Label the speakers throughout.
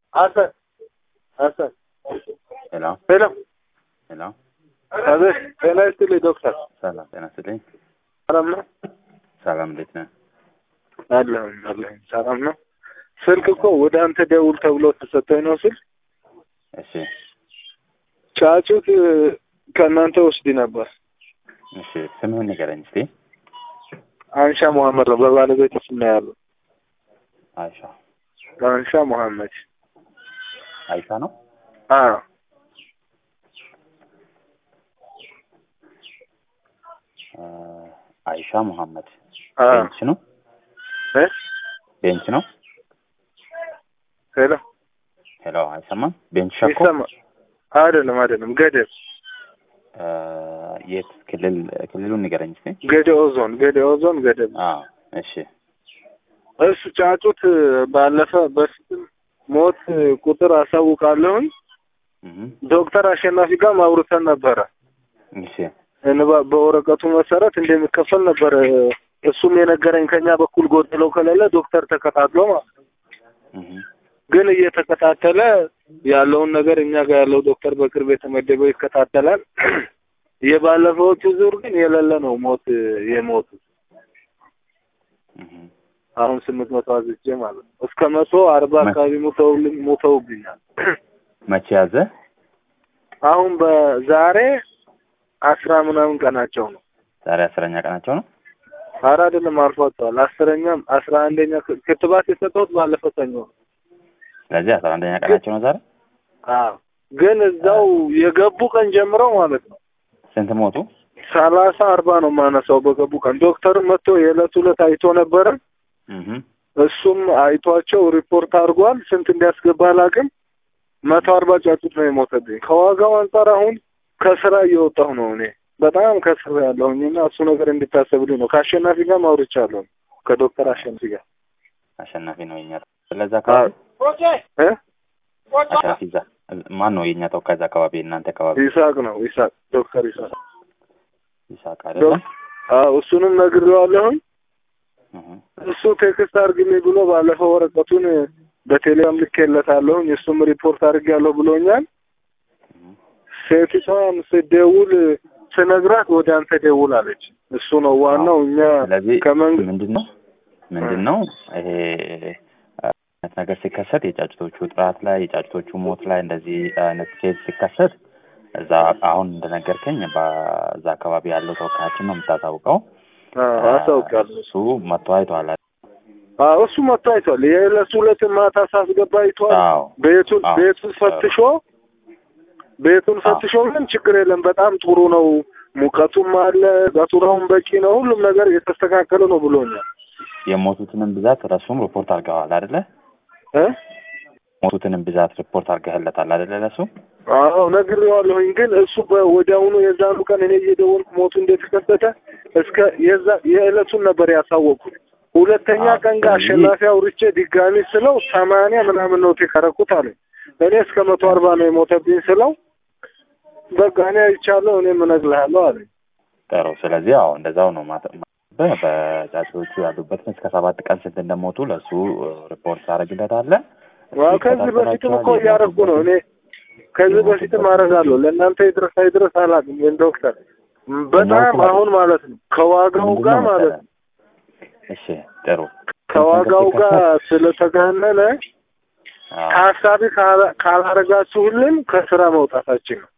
Speaker 1: Hasan. Hasan.
Speaker 2: ሄሎ
Speaker 1: ሄሎ።
Speaker 2: ሄሎ፣
Speaker 1: አቤት። ጤና ይስጥልኝ ዶክተር።
Speaker 2: ሰላም ጤና ይስጥልኝ።
Speaker 1: ሰላም ነው?
Speaker 2: ሰላም እንዴት ነህ?
Speaker 1: አለሁኝ አለሁኝ። ሰላም ነው። ስልክ እኮ ወደ አንተ ደውል ተብሎ ተሰጠኝ ነው ስል
Speaker 2: እሺ
Speaker 1: ጫጩት ከእናንተ ወስድ ነበር።
Speaker 2: እሺ፣ ስምህን ንገረኝ እስቲ።
Speaker 1: አንሻ መሐመድ ነው በባለቤት ስም ነው ያለው።
Speaker 2: አይሻ
Speaker 1: አንሻ መሐመድ።
Speaker 2: አይሻ ነው።
Speaker 1: አዎ
Speaker 2: አ፣ አይሻ መሐመድ
Speaker 1: አዎ።
Speaker 2: ቤንች ነው።
Speaker 1: እ
Speaker 2: ቤንች ነው።
Speaker 1: ሄሎ
Speaker 2: ሄሎ፣ አይሰማም? ቤንች ሸኮ
Speaker 1: ይሰማ? አይደለም አይደለም፣ ገደብ
Speaker 2: አ፣ የት ክልል? ክልሉን ንገረኝ እስቲ።
Speaker 1: ገደኦ ዞን ገደኦ ዞን ገደብ።
Speaker 2: አዎ፣ እሺ
Speaker 1: እሱ ጫጩት ባለፈ በፊትም ሞት ቁጥር አሳውቃለሁኝ።
Speaker 2: እህ
Speaker 1: ዶክተር አሸናፊ ጋር ማውርተን ነበረ።
Speaker 2: እሺ
Speaker 1: እንባ በወረቀቱ መሰረት እንደሚከፈል ነበር እሱም የነገረኝ። ከኛ በኩል ጎደለው ከሌለ ዶክተር ተከታትሎ ማለት ነው።
Speaker 2: እህ
Speaker 1: ግን እየተከታተለ ያለውን ነገር እኛ ጋር ያለው ዶክተር በቅርብ የተመደበው ይከታተላል። የባለፈዎቹ ዙር ግን የሌለ ነው ሞት የሞቱ
Speaker 2: እህ
Speaker 1: አሁን ስምንት መቶ አዝቼ ማለት ነው እስከ መቶ አርባ
Speaker 2: መ-
Speaker 1: አካባቢ ሙተውልኝ ሙተውብኛል።
Speaker 2: መቼ ያዘ?
Speaker 1: አሁን በዛሬ አስራ ምናምን ቀናቸው ነው።
Speaker 2: ዛሬ አስረኛ ቀናቸው ነው።
Speaker 1: ኧረ አይደለም አልፏቸዋል። አስረኛም አስራ አንደኛ ክ- ክትባት የሰጠሁት ባለፈው ሰኞ ነው።
Speaker 2: ስለዚህ አስራ አንደኛ ቀናቸው ነው ዛሬ።
Speaker 1: አዎ ግን እዛው የገቡ ቀን ጀምረው ማለት ነው
Speaker 2: ስንት ሞቱ?
Speaker 1: ሰላሳ አርባ ነው ማነሳው በገቡ ቀን ዶክተር መጥቶ የዕለት ሁለት አይቶ ነበረ።
Speaker 2: እህ
Speaker 1: እሱም አይቷቸው ሪፖርት አድርጓል። ስንት እንዲያስገባ አላውቅም። መቶ አርባ ጫጩት ነው የሞተብኝ። ከዋጋው አንጻር አሁን ከስራ እየወጣሁ ነው እኔ በጣም ከስራ ያለሁኝ እና እሱ ነገር እንዲታሰብልኝ ነው። ከአሸናፊ ጋር ማውርቻለሁ ከዶክተር አሸናፊ ጋር
Speaker 2: አሸናፊ ነው የኛ ስለዚህ አካባቢ
Speaker 1: እ
Speaker 2: አሸናፊ እዛ ማን ነው የኛ ተወካይ እዛ አካባቢ እናንተ አካባቢ
Speaker 1: ይስሐቅ ነው ይስሐቅ ዶክተር ይስሐቅ
Speaker 2: ይሳቅ አይደለም?
Speaker 1: አዎ እሱንም ነግሬዋለሁኝ።
Speaker 2: እህ
Speaker 1: እሱ ቴክስት አድርግልኝ ብሎ ባለፈው ወረቀቱን በቴሌግራም ልኬለታለሁኝ እሱም ሪፖርት አድርጌያለሁ ብሎኛል። ሴቲቷም ስደውል ስነግራት ወደ አንተ ደውል አለች። እሱ ነው ዋናው። እኛ
Speaker 2: ስለዚህ
Speaker 1: ከመንግስት
Speaker 2: ምንድን ነው ምንድን ነው ይሄ አይነት ነገር ሲከሰት የጫጭቶቹ ጥራት ላይ የጫጭቶቹ ሞት ላይ እንደዚህ አይነት ኬዝ ሲከሰት እዛ አሁን እንደነገርከኝ በዛ አካባቢ ያለው ተወካያችን ነው የምታሳውቀው።
Speaker 1: አሳውቃለሁ።
Speaker 2: እሱ መጥቶ አይቷል።
Speaker 1: አዎ እሱ መጥቶ አይቷል። የዕለት ሁለት ማታ ሳስገባ አይቷል።
Speaker 2: አዎ
Speaker 1: ቤቱን
Speaker 2: አዎ።
Speaker 1: ቤቱን ፈትሾ ቤቱን ፈትሾ ግን ችግር የለም በጣም ጥሩ ነው፣ ሙቀቱም አለ፣ ገቱራውን በቂ ነው፣ ሁሉም ነገር የተስተካከለ ነው ብሎኛል።
Speaker 2: የሞቱትንም ብዛት ለሱም ሪፖርት አድርገዋል አይደለ?
Speaker 1: እ
Speaker 2: ሞቱትንም ብዛት ሪፖርት አድርገህለታል አይደለ? ለሱ
Speaker 1: አዎ ነግሬዋለሁኝ። ግን እሱ በወዲያውኑ የዛኑ ቀን እኔ እየደወልኩ ሞቱ እንደተከሰተ እስከ የዛ የዕለቱን ነበር ያሳወቅኩት። ሁለተኛ
Speaker 2: አዎ፣
Speaker 1: ቀን ጋር
Speaker 2: ስለዚህ-
Speaker 1: አሸናፊ አውርቼ ድጋሚ ስለው ሰማንያ ምናምን ነው የካረኩት አለኝ። እኔ እስከ መቶ አርባ ነው የሞተብኝ ስለው በቃ እኔ አይቻለሁ እኔም እነግርሃለሁ አለኝ።
Speaker 2: ጥሩ። ስለዚህ አዎ እንደዛው ነው ማተ- በ- በጫጩቶቹ ያሉበትን እስከ ሰባት ቀን ስንት እንደሞቱ ለሱ ሪፖርት ታደርግለታለህ።
Speaker 1: ዋው ከዚህ በፊትም እኮ እያደረኩ ነው እኔ ከዚህ በፊትም አደርጋለሁ። ለእናንተ ይድረስ አይድረስ አላውቅም። ግን ዶክተር በጣም አሁን ማለት ነው ከዋጋው ጋር ማለት ነው
Speaker 2: እሺ ጥሩ።
Speaker 1: ከዋጋው ጋር ስለተጋነነ
Speaker 2: አዎ፣
Speaker 1: ታሳቢ ካላ- ካላረጋችሁልን ከስራ መውጣታችን ነው።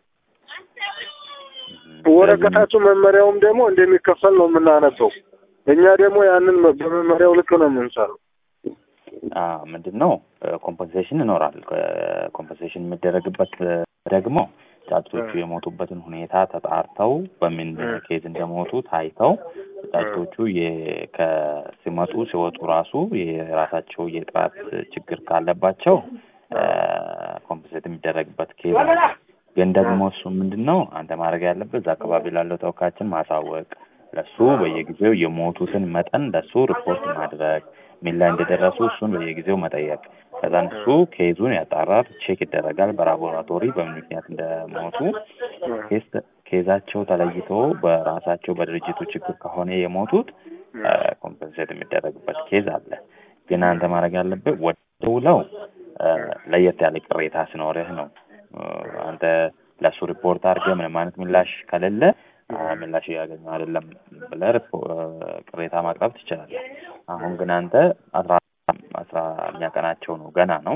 Speaker 2: እም፣
Speaker 1: ወረቀታችሁ መመሪያውም ደግሞ እንደሚከፈል ነው የምናነበው። እኛ ደግሞ ያንን በመመሪያው ልክ ነው የምንሰራው።
Speaker 2: አዎ፣ ምንድን ነው ኮምፐንሴሽን ይኖራል። ኮምፐንሴሽን የሚደረግበት እ፣ ደግሞ ጫጩቶቹ የሞቱበትን ሁኔታ ተጣርተው በምን
Speaker 1: እ።
Speaker 2: ኬዝ እንደሞቱ ታይተው ጫጩቶቹ የ- ከሲመጡ ሲወጡ ራሱ የራሳቸው የጥራት ችግር ካለባቸው ኮምፐንሴት የሚደረግበት ኬዝ ነው። ግን ደግሞ እሱ ምንድን ነው አንተ ማድረግ ያለበት እዛ አካባቢ ላለው ተወካያችን ማሳወቅ፣ ለሱ በየጊዜው የሞቱትን መጠን ለሱ ሪፖርት ማድረግ፣ ምን ላይ እንደደረሱ እሱን በየጊዜው መጠየቅ። ከዛን እሱ ኬዙን ያጣራል፣ ቼክ ይደረጋል በላቦራቶሪ በምን ምክንያት እንደሞቱ ኬስ ኬዛቸው ተለይቶ በራሳቸው በድርጅቱ ችግር ከሆነ የሞቱት ኮምፐንሴት የሚደረግበት ኬዝ አለ። ግን አንተ ማድረግ ያለብህ ወደ ውለው ለየት ያለ ቅሬታ ሲኖርህ ነው አንተ ለእሱ ሪፖርት አድርገህ ምንም አይነት ምላሽ ከሌለ ምላሽ እያገኘ አይደለም ብለህ ቅሬታ ማቅረብ ትችላለህ። አሁን ግን አንተ አስራ አስራ ቀናቸው ነው ገና ነው።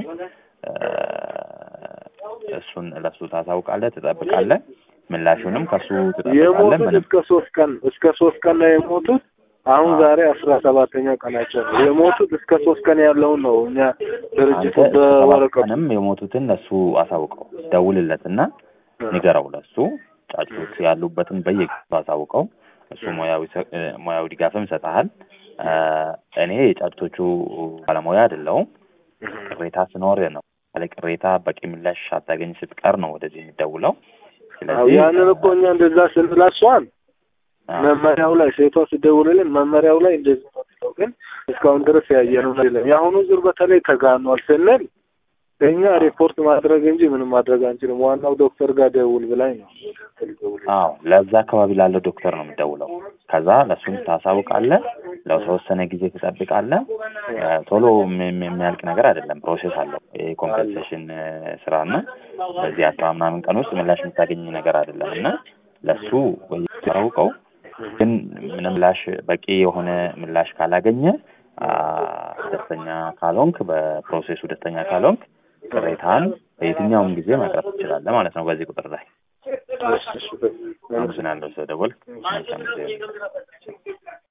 Speaker 2: እሱን ለሱ ታሳውቃለህ፣ ትጠብቃለህ። ምላሹንም ከሱ ትጠብቃለህ።
Speaker 1: የሞቱት
Speaker 2: ምንም
Speaker 1: እስከ ሶስት ቀን እስከ ሶስት ቀን ነው የሞቱት። አሁን ዛሬ አስራ ሰባተኛ ቀናቸው ነው የሞቱት። እስከ ሶስት ቀን ያለውን ነው እኛ ድርጅቱ
Speaker 2: አንተ
Speaker 1: በወረቀቱ
Speaker 2: ቀንም የሞቱትን ለሱ አሳውቀው፣ ደውልለትና ንገረው። ለሱ ጫጩቶቹ ያሉበትን በየጊዜው አሳውቀው። እሱ ሙያዊ ሰ- እ፣ ሙያዊ ድጋፍም ይሰጥሃል። እ፣ እኔ የጫጩቶቹ ባለሙያ አይደለሁም። ቅሬታ ሲኖር ነው ያለ ቅሬታ በቂ ምላሽ አታገኝ ስትቀር ነው ወደዚህ የሚደውለው።
Speaker 1: አዎ፣
Speaker 2: ስለዚህ
Speaker 1: ያንን እኮ እኛ እንደዛ ስንላት እሷን
Speaker 2: አ፣
Speaker 1: መመሪያው ላይ ሴቷ ስደውልልን መመሪያው ላይ እንደዚህ ነው የሚለው፣ ግን እስካሁን ድረስ ያየነው ነገር የለም። የአሁኑ ዙር በተለይ ተጋኗል ስንል እኛ ሪፖርት ማድረግ እንጂ ምንም ማድረግ አንችልም። ዋናው ዶክተር ጋር ደውል ብላኝ ነው ደውል
Speaker 2: አዎ ለዛ አካባቢ ላለው ዶክተር ነው የሚደውለው። ከዛ ለእሱም ታሳውቃለህ። ለተወሰነ ጊዜ ትጠብቃለህ። እ፣ ቶሎ የሚ- የሚ- የሚያልቅ ነገር አይደለም፣ ፕሮሴስ አለው የኮምፐንሴሽን ስራና በዚህ አስራ ምናምን ቀን ውስጥ ምላሽ የምታገኝ ነገር አይደለም እና ለእሱ ታሳውቀው። ግን ምንም ምላሽ በቂ የሆነ ምላሽ ካላገኘ አ፣ ደስተኛ ካልሆንክ በፕሮሴሱ ደስተኛ ካልሆንክ ቅሬታን በየትኛውም ጊዜ ማቅረብ ትችላለህ ማለት ነው በዚህ ቁጥር ላይ።
Speaker 1: እሺ፣ እሺ፣ በቃ።
Speaker 2: አመሰግናለሁ ስለደወልክ። መልካም ጊዜ